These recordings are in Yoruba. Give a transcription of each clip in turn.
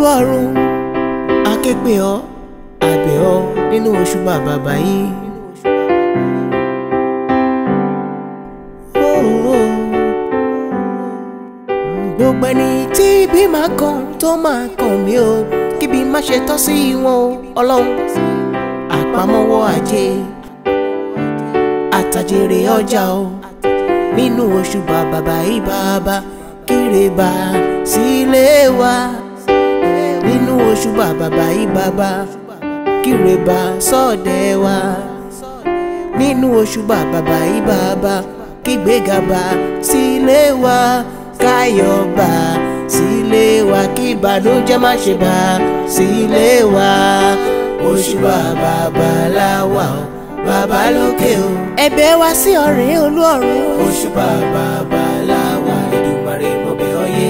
olúọ̀run akégbè ọ́ àbẹ̀ ọ́ nínú oṣù bàbàbà yìí. gbogbo ẹni tí ibi máa kàn tó máa kàn mí o kíbi má ṣe tọ́ sí wọn o ọlọ́run àpamọ́wọ́ ajé àtàjèrè ọjà o nínú oṣù bàbàbà yìí bàbá kíre bá sílé wa nínú oṣù bàbàbà yìí bàbá kíre bá sọ́ọ̀dẹ̀ wa nínú oṣù bàbàbà yìí bàbá kígbéga bá sílé wa káyọ̀ bá sílé wa kí ìbànújẹ́ má ṣe bá sílé wa oṣù bàbàbà la wà o bàbá lókè o. ẹ̀bẹ̀ wa sí ọ̀rẹ́ olúọ̀run. oṣù bàbàbà la wà Èdùmàrè mo bẹ̀ ọ́ yé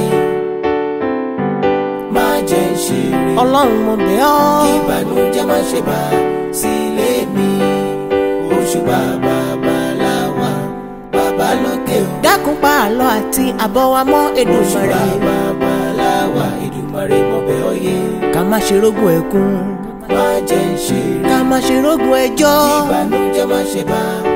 má jẹ́ ń ṣeré. ọlọ́run mo bẹ̀ ọ́. kí ìbànújẹ́ má ṣe bá sílé mi oṣù bàbàbà la wà bàbá lókè o. dákun pa àlọ́ àti àbọ̀ wa mọ́ Èdùmàrè. oṣù bàbàbà la wà Èdùmàrè mo bẹ̀ ọ́ yé. ká má ṣe rógùn ẹkún. má jẹ́ ń ṣeré. ká má ṣe rógùn ẹjọ́. kí ìbànújẹ́ má ṣe bá